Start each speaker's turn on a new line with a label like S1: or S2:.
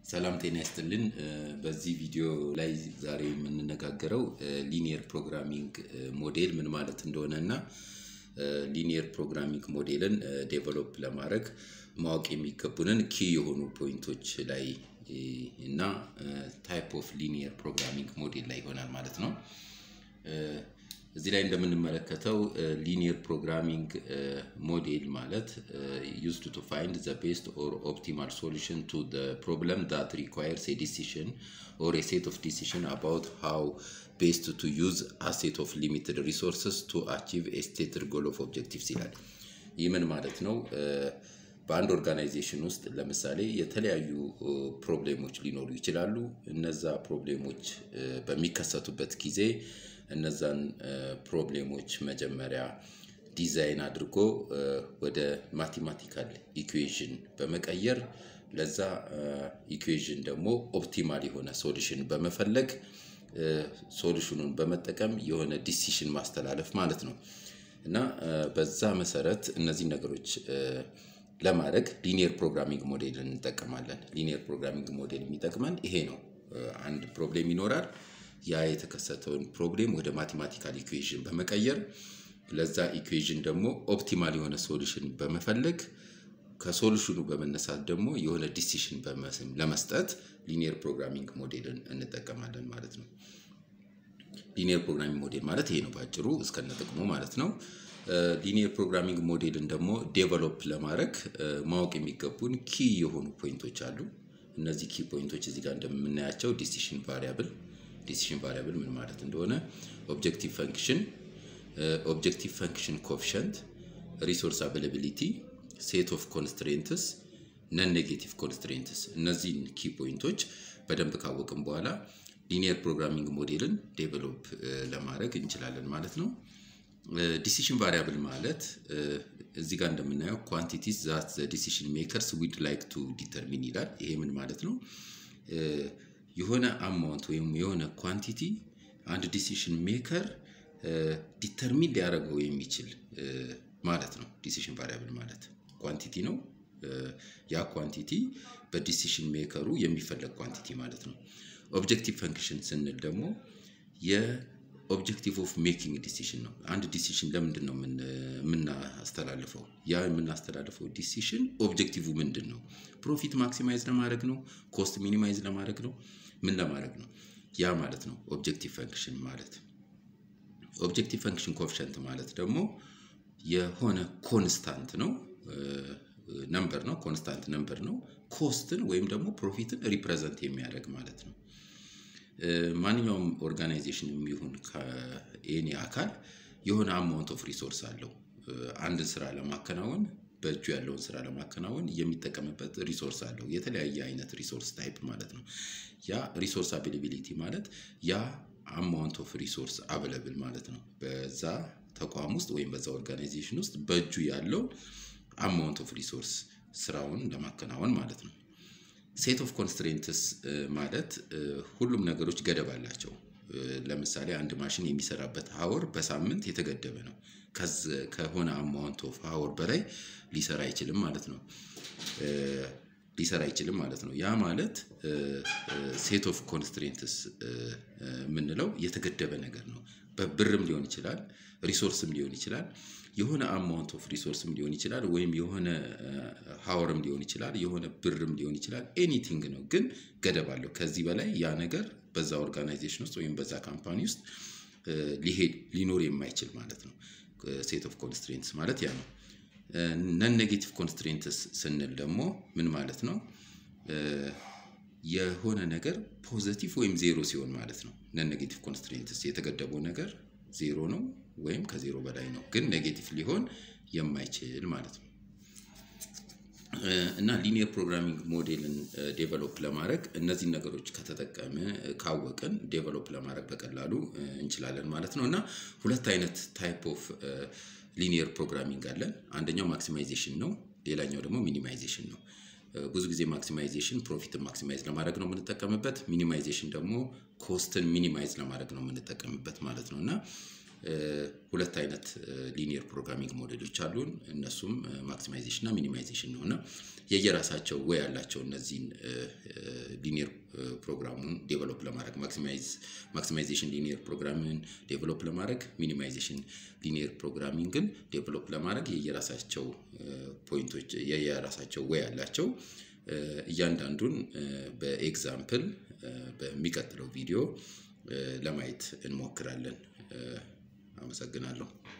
S1: ሰላም ጤና ይስጥልን። በዚህ ቪዲዮ ላይ ዛሬ የምንነጋገረው ሊኒየር ፕሮግራሚንግ ሞዴል ምን ማለት እንደሆነ እና ሊኒየር ፕሮግራሚንግ ሞዴልን ዴቨሎፕ ለማድረግ ማወቅ የሚገቡንን ኪ የሆኑ ፖይንቶች ላይ እና ታይፕ ኦፍ ሊኒየር ፕሮግራሚንግ ሞዴል ላይ ይሆናል ማለት ነው። እዚህ ላይ እንደምንመለከተው ሊኒየር ፕሮግራሚንግ ሞዴል ማለት ዩዝድ ቱ ፋይንድ ዘ ቤስት ኦር ኦፕቲማል ሶሉሽን ቱ ዘ ፕሮብለም ዳት ሪኳየርስ ኤ ዲሲሽን ኦር ኤ ሴት ኦፍ ዲሲሽን አባውት ሃው ቤስት ቱ ዩዝ አሴት ኦፍ ሊሚትድ ሪሶርስስ ቱ አቺቭ ኤ ስቴትድ ጎል ኦፍ ኦብጀክቲቭስ ይላል። ይህ ምን ማለት ነው? በአንድ ኦርጋናይዜሽን ውስጥ ለምሳሌ የተለያዩ ፕሮብሌሞች ሊኖሩ ይችላሉ። እነዛ ፕሮብሌሞች በሚከሰቱበት ጊዜ እነዛን ፕሮብሌሞች መጀመሪያ ዲዛይን አድርጎ ወደ ማቴማቲካል ኢኩዌዥን በመቀየር ለዛ ኢኩዌዥን ደግሞ ኦፕቲማል የሆነ ሶሉሽን በመፈለግ ሶሉሽኑን በመጠቀም የሆነ ዲሲሽን ማስተላለፍ ማለት ነው እና በዛ መሰረት እነዚህ ነገሮች ለማድረግ ሊኒየር ፕሮግራሚንግ ሞዴል እንጠቀማለን። ሊኒየር ፕሮግራሚንግ ሞዴል የሚጠቅመን ይሄ ነው። አንድ ፕሮብሌም ይኖራል። ያ የተከሰተውን ፕሮብሌም ወደ ማቴማቲካል ኢኩዌዥን በመቀየር ለዛ ኢኩዌዥን ደግሞ ኦፕቲማል የሆነ ሶሉሽን በመፈለግ ከሶሉሽኑ በመነሳት ደግሞ የሆነ ዲሲሽን ለመስጠት ሊኒየር ፕሮግራሚንግ ሞዴልን እንጠቀማለን ማለት ነው። ሊኒየር ፕሮግራሚንግ ሞዴል ማለት ይሄ ነው በአጭሩ እስከነ ጥቅሙ ማለት ነው። ሊኒየር ፕሮግራሚንግ ሞዴልን ደግሞ ዴቨሎፕ ለማድረግ ማወቅ የሚገቡን ኪ የሆኑ ፖይንቶች አሉ። እነዚህ ኪ ፖይንቶች እዚህ ጋር እንደምናያቸው ዲሲሽን ቫሪያብል ዲሲሽን ቫሪያብል ምን ማለት እንደሆነ፣ ኦብጀክቲቭ ፈንክሽን፣ ኦብጀክቲቭ ፈንክሽን ኮፊሸንት፣ ሪሶርስ አቬላቢሊቲ፣ ሴት ኦፍ ኮንስትሬንትስ፣ ነን ኔጌቲቭ ኮንስትሬንትስ። እነዚህን ኪ ፖይንቶች በደንብ ካወቅን በኋላ ሊኒየር ፕሮግራሚንግ ሞዴልን ዴቨሎፕ ለማድረግ እንችላለን ማለት ነው። ዲሲሽን ቫሪያብል ማለት እዚህ ጋር እንደምናየው ኳንቲቲስ ዛት ዘ ዲሲሽን ሜከርስ ዊድ ላይክ ቱ ዲተርሚን ይላል። ይሄ ምን ማለት ነው? የሆነ አማውንት ወይም የሆነ ኳንቲቲ አንድ ዲሲሽን ሜከር ዲተርሚን ሊያደርገው የሚችል ማለት ነው። ዲሲሽን ቫሪያብል ማለት ኳንቲቲ ነው። ያ ኳንቲቲ በዲሲሽን ሜከሩ የሚፈለግ ኳንቲቲ ማለት ነው። ኦብጀክቲቭ ፈንክሽን ስንል ደግሞ የኦብጀክቲቭ ኦፍ ሜኪንግ ዲሲሽን ነው። አንድ ዲሲሽን ለምንድን ነው የምናስተላልፈው? ያ የምናስተላልፈው ዲሲሽን ኦብጀክቲቭ ምንድን ነው? ፕሮፊት ማክሲማይዝ ለማድረግ ነው? ኮስት ሚኒማይዝ ለማድረግ ነው? ምን ለማድረግ ነው? ያ ማለት ነው ኦብጀክቲቭ ፈንክሽን ማለት። ኦብጀክቲቭ ፈንክሽን ኮፊሸንት ማለት ደግሞ የሆነ ኮንስታንት ነው ነምበር ነው ኮንስታንት ነምበር ነው። ኮስትን ወይም ደግሞ ፕሮፊትን ሪፕሬዘንት የሚያደርግ ማለት ነው። ማንኛውም ኦርጋናይዜሽን የሚሆን ከኤኒ አካል የሆነ አማውንት ኦፍ ሪሶርስ አለው። አንድን ስራ ለማከናወን በእጁ ያለውን ስራ ለማከናወን የሚጠቀምበት ሪሶርስ አለው። የተለያየ አይነት ሪሶርስ ታይፕ ማለት ነው። ያ ሪሶርስ አቬላቢሊቲ ማለት ያ አማውንት ኦፍ ሪሶርስ አቬለብል ማለት ነው። በዛ ተቋም ውስጥ ወይም በዛ ኦርጋናይዜሽን ውስጥ በእጁ ያለው አማውንት ኦፍ ሪሶርስ ስራውን ለማከናወን ማለት ነው። ሴት ኦፍ ኮንስትሬንትስ ማለት ሁሉም ነገሮች ገደብ አላቸው። ለምሳሌ አንድ ማሽን የሚሰራበት ሀወር በሳምንት የተገደበ ነው። ከሆነ አማውንት ኦፍ ሀወር በላይ ሊሰራ አይችልም ማለት ነው። ሊሰራ አይችልም ማለት ነው። ያ ማለት ሴት ኦፍ ኮንስትሬንትስ የምንለው የተገደበ ነገር ነው። በብርም ሊሆን ይችላል፣ ሪሶርስም ሊሆን ይችላል የሆነ አማውንት ኦፍ ሪሶርስም ሊሆን ይችላል፣ ወይም የሆነ ሀወርም ሊሆን ይችላል፣ የሆነ ብርም ሊሆን ይችላል። ኤኒቲንግ ነው፣ ግን ገደብ አለው። ከዚህ በላይ ያ ነገር በዛ ኦርጋናይዜሽን ውስጥ ወይም በዛ ካምፓኒ ውስጥ ሊሄድ ሊኖር የማይችል ማለት ነው። ሴት ኦፍ ኮንስትሬንትስ ማለት ያ ነው። ነን ኔጌቲቭ ኮንስትሬንትስ ስንል ደግሞ ምን ማለት ነው? የሆነ ነገር ፖዘቲቭ ወይም ዜሮ ሲሆን ማለት ነው። ነን ኔጌቲቭ ኮንስትሬንትስ የተገደበው ነገር ዜሮ ነው ወይም ከዜሮ በላይ ነው፣ ግን ኔጌቲቭ ሊሆን የማይችል ማለት ነው። እና ሊኒየር ፕሮግራሚንግ ሞዴልን ዴቨሎፕ ለማድረግ እነዚህን ነገሮች ከተጠቀመ ካወቅን ዴቨሎፕ ለማድረግ በቀላሉ እንችላለን ማለት ነው። እና ሁለት አይነት ታይፕ ኦፍ ሊኒየር ፕሮግራሚንግ አለን። አንደኛው ማክሲማይዜሽን ነው፣ ሌላኛው ደግሞ ሚኒማይዜሽን ነው። ብዙ ጊዜ ማክሲማይዜሽን ፕሮፊትን ማክሲማይዝ ለማድረግ ነው የምንጠቀምበት። ሚኒማይዜሽን ደግሞ ኮስትን ሚኒማይዝ ለማድረግ ነው የምንጠቀምበት ማለት ነው እና ሁለት አይነት ሊኒየር ፕሮግራሚንግ ሞዴሎች አሉን። እነሱም ማክሲማይዜሽን እና ሚኒማይዜሽን ነው እና የየራሳቸው ወይ ያላቸው እነዚህን ሊኒየር ፕሮግራሙን ዴቨሎፕ ለማድረግ ማክሲማይዜሽን ሊኒየር ፕሮግራሚንግን ዴቨሎፕ ለማድረግ ሚኒማይዜሽን ሊኒየር ፕሮግራሚንግን ዴቨሎፕ ለማድረግ የየራሳቸው ፖይንቶች የየራሳቸው ወይ ያላቸው እያንዳንዱን በኤግዛምፕል በሚቀጥለው ቪዲዮ ለማየት እንሞክራለን። አመሰግናለሁ።